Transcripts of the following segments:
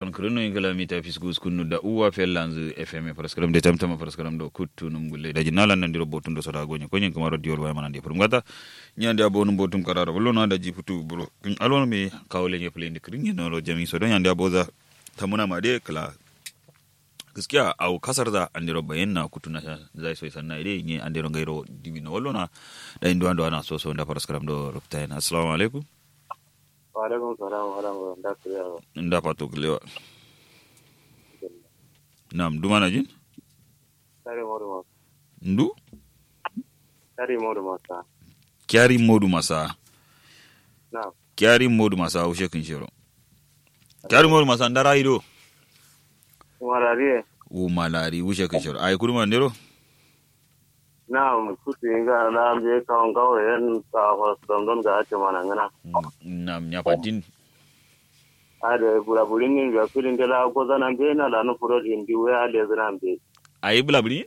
on kirino ingala mita fiskus kunnu da uwa fellanzu fm paraskaram de tamtama paraskaram do kuttu num gulle daji nalan nandiro botum do soda gonya konyen kamaro diol way manande pur ngata nyande abonu botum karara bollo na daji putu bro alon mi kawle nye plende kirin no ro jami so do nyande aboza tamuna ma de kala gaskiya au kasar da andiro bayan na kutu na zai so sanna ide nye andiro gairo dibi no wallo na da indo ando ana so so nda paraskaram do ruptain assalamu alaikum wa alaikum salam wa rahmatullahi nda pato kulewa nam dumana jin Tari modu masa. ndu Tari modu masa. kyari modu masa Na. kyari modu masa ushe kin shiro kyari modu masa ndara ido Warariye. u malari ushe kin shiro ay kurma ndero Na mututi inga na amje kawon kawo yan ka hospital don ga ake mana ngana. nam nyapatin Ade bula bulin ni ga filin de la ko zana be na la no furo din di we ade zana be. ay blabri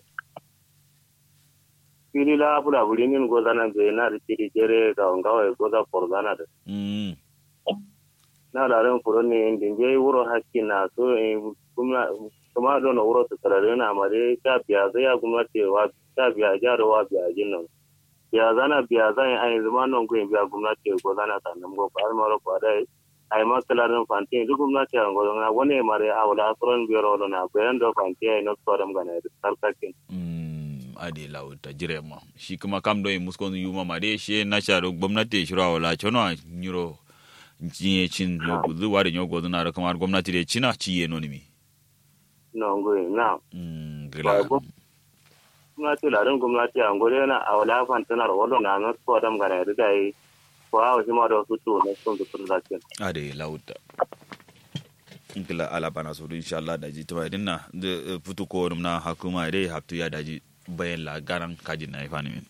Fili la bula bulin ni go zana be na ri tiri jere kawon kawo go za for zana de. mm Na la ran furo ni din je wuro hakki na so kuma kuma don wuro ta tarare na mare ta biya zai ya kuma ce wa ta biya jaro wa biya jinnan. biya zana biya zan yi ayin zama nan guyin biya gwamnati ko zana ta nan go har maro ko dai ai ma kala ran fanti duk gwamnati an go na wani mare a wala suran biyar wala na bayan da fanti ai no tsoram gana da sarkakin mm ade lauta jirema shi kuma kam do muskon yuma made she na sharo gwamnati shiro wala chono nyiro nchiye chin no gudu wari nyogo na ra kamar gwamnati de china ciye no nimi no guyin na mm Ba gila go- gwamnati la ran gwamnati an go na a wala fanti na wala na no tsoram gana da dai ko a wasu ma da su to na sun da sarkakin ade lauta nkila ala bana so inshallah daji to idin na de futu ko dum na hakuma dai haftu ya daji bayan la garan kaji na ifani min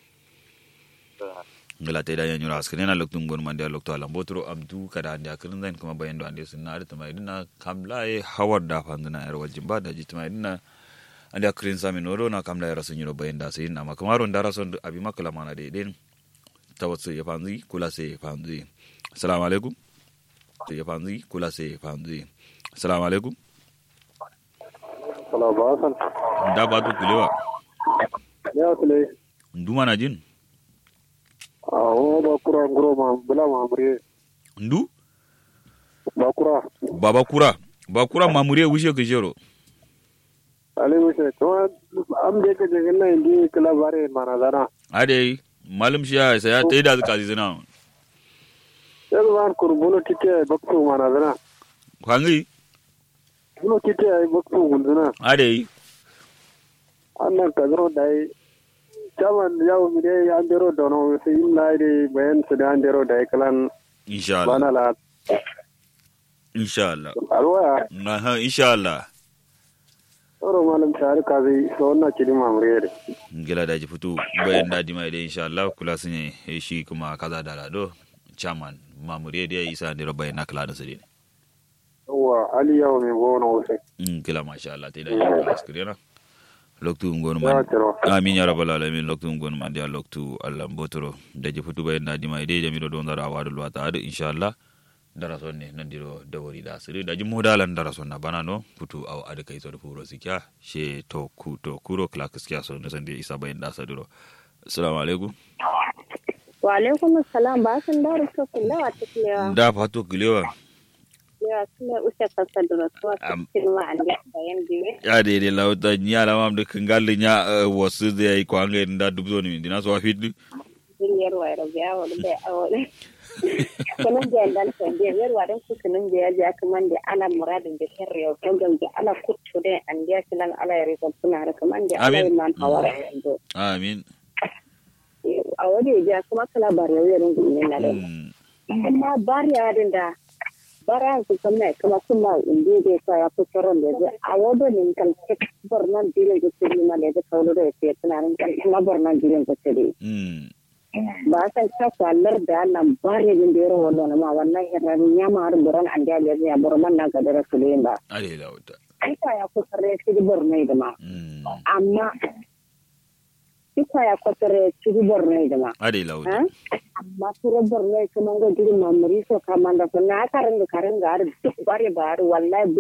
ngila te da yan yura askene na loktum gon mande lokto ala botro abdu kada ande akrin zain kuma bayan do ande sunna da tama idin na kamla e hawar da fanduna yar waljin ba daji tama idin na ande akrin sami noro na kamla yar sun yiro bayan da sai na makamaro ndara son abi makala mana de den tawatsu ya fanzi kula sai ya fanzi assalamu alaikum sai ya fanzi kula sai ya fanzi assalamu alaikum Salamu alaikum. da ba to kulewa Ya kule. nduma na jin A wo ba kura ngoro ma bula ma mure. ndu Ba kura. baba kura ba kura mamure wishe kishero Ali mushe to am je ka je na indi kala bare mana dana. ade malum shi ya sai ya tayi da zaka zina Yan wan kur bulo tike baktu mana dana. kwangi Bulo tike ai baktu gunduna. ade Annan ka zoro dai Chaman yawo mi dai an dero dono sai illa dai bayan su da an dero dai kalan insha Allah bana la insha Allah alwaya aha insha Allah oro malam shari ka zai so na kidi mamure de. ngila da ji fitu bayan da di mai da insha Allah kula sun yi shi kuma kaza da lado chairman mamure da isa ne bayan na kala da su ne Yawwa Ali yawo mi gono sai. ngila masha Allah tayi da ji askirena loktu ngonu Ya man tiro. amin ya rabbal alamin loktu ngon man dia loktu allah botoro daje futu bayen na dima ide jamido do ndara wadu lwata adu inshallah dara sonne nandiro dawori da siri daji modalan dara sonna banano futu aw adu kay so furo sikya she to ku to kuro kla kiskya so ne sande isa bayen da sadiro assalamu alaikum wa alaikum assalam ba san da rufe kula wa tuklewa da fato kilewa ya kuma ushe kasa da rasuwa Am- cikin ma an da bayan biyu ya de de lawta nya la mam de kangal nya wasu de ay ko ange nda dubzo ni dina so afid duniyar wa da ya wa da awole kunan da dan san da yar wa dan ku kunan da ya ja kuma da ala muradin da sharri ya kan da ala kuttu da an da kilan ala ya rika suna da kuma da ala Amin. man hawara yanzu amin a wani ya kuma kala bar yau yarin gumin na da Mm. amma bari ya da bara su kuma kuma kuma inda da ka ya fi tsoron da zai a wadda ne kan bar nan dilin da su ma da zai kawo da ya tunanin kan kuma bar nan dilin da su Mm. ba san ta kwallar da nan bari din da yaro wannan ma wannan hirar ya ma har buran an da ya bar man na ga da su ba ade lawta ai ka ya ku sarre shi bar ne da ma Mm. amma ita ya kwatare shi bar ne da ma ade lawta Ha? amma turo borno kuma ga girin mamari so kamanda so na karin da karin ga har duk bare bare wallahi